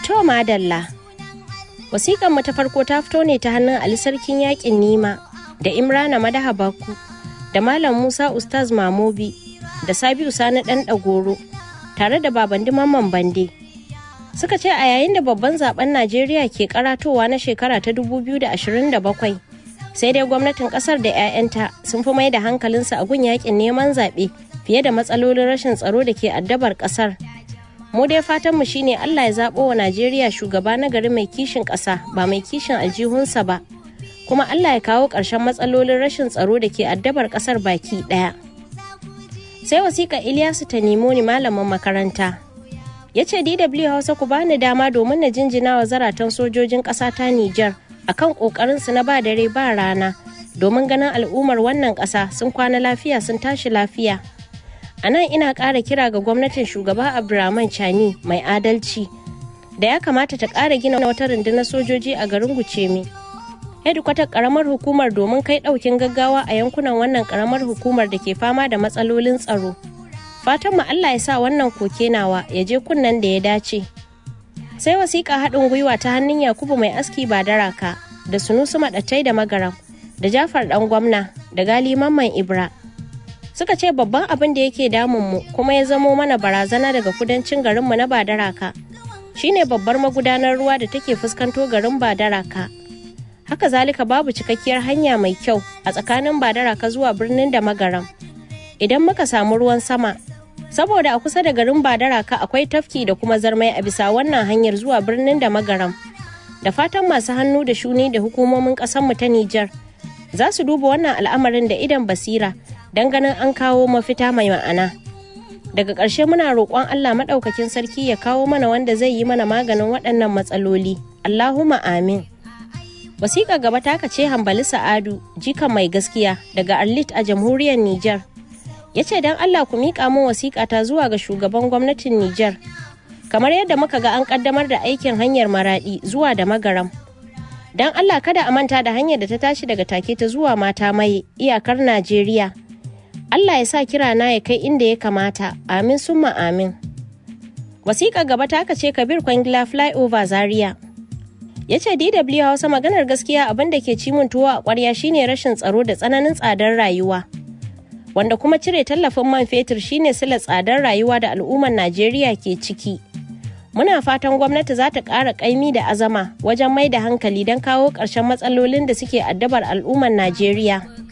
To madalla. Wasiƙan mu ta farko ta fito ne ta hannun Ali Sarkin Yaƙin Nima da Imrana Madaha Baku da Malam Musa Ustaz Mamobi da Sabiu Sani Ɗan Ɗagoro tare da Babandi Mamman Bande. Suka ce a yayin da babban zaben Najeriya ke karatowa na shekara ta 2027 sai dai gwamnatin kasar da 'ya'yanta sun fi mai da hankalinsu a gun yakin neman zaɓe fiye da matsalolin rashin tsaro da ke addabar kasar. mu dai fatanmu shine Allah ya zaɓo wa Najeriya shugaba na gari mai kishin ƙasa ba mai kishin aljihunsa ba kuma Allah ya kawo ƙarshen matsalolin rashin tsaro da ke addabar ƙasar baki ɗaya. Sai wasiƙa Ilyasu ta nemo ni malamin makaranta. Ya ce DW Hausa ku bani dama domin na jinjina wa zaratan sojojin ƙasa ta Nijar akan ƙoƙarinsu na ba dare ba rana domin ganin al'ummar wannan ƙasa sun kwana lafiya sun tashi lafiya. a nan ina ƙara kira ga gwamnatin shugaba abdulrahman chani mai adalci da ya kamata ta ƙara gina wata rundunar sojoji a garin gucemi hedikwatar ƙaramar hukumar domin kai ɗaukin gaggawa a yankunan wannan ƙaramar hukumar da ke fama da matsalolin tsaro fatan mu allah ya sa wannan koke nawa ya je kunnen da ya dace sai wasiƙa haɗin gwiwa ta hannun yakubu mai aski ba daraka da sunusu maɗattai da magaram da jafar ɗan gwamna da gali mamman ibra suka ce babban abin da yake damunmu kuma ya zamo mana barazana daga kudancin garinmu na badaraka shine babbar magudanar ruwa da take fuskanto garin badaraka haka zalika babu cikakkiyar hanya mai kyau a tsakanin badaraka zuwa birnin da magaram idan muka samu ruwan sama saboda a kusa da garin badaraka akwai tafki da kuma zarmai a bisa wannan hanyar zuwa birnin da magaram da fatan masu hannu da shuni da hukumomin ƙasarmu ta nijar za su duba wannan al'amarin da idan basira don ganin an kawo mafita mai ma'ana daga ƙarshe muna roƙon allah maɗaukakin sarki ya kawo mana wanda zai yi mana maganin waɗannan matsaloli allahumma amin wasiƙa gaba ta ce hambali sa'adu jikan mai gaskiya daga arlit a jamhuriyar niger ya ce don allah ku miƙa min wasiƙa ta zuwa ga shugaban gwamnatin niger kamar yadda muka ga an ƙaddamar da aikin hanyar maraɗi zuwa da magaram don allah kada a manta da hanyar da ta tashi daga take ta zuwa mata mai iyakar najeriya Allah ya sa kira na ya kai inda ya kamata, amin summa amin. Wasiƙa gaba ta ce Kabir Kwangila Flyover Zaria. Ya ce DW Hausa maganar gaskiya abin da ke cimin tuwo a ƙwarya shine rashin tsaro da tsananin tsadar rayuwa. Wanda kuma cire tallafin man fetur shine sila tsadar rayuwa da al'ummar Najeriya ke ciki. Muna fatan gwamnati za ta ƙara ƙaimi da azama wajen mai da hankali don kawo ƙarshen matsalolin da suke addabar al'ummar Najeriya.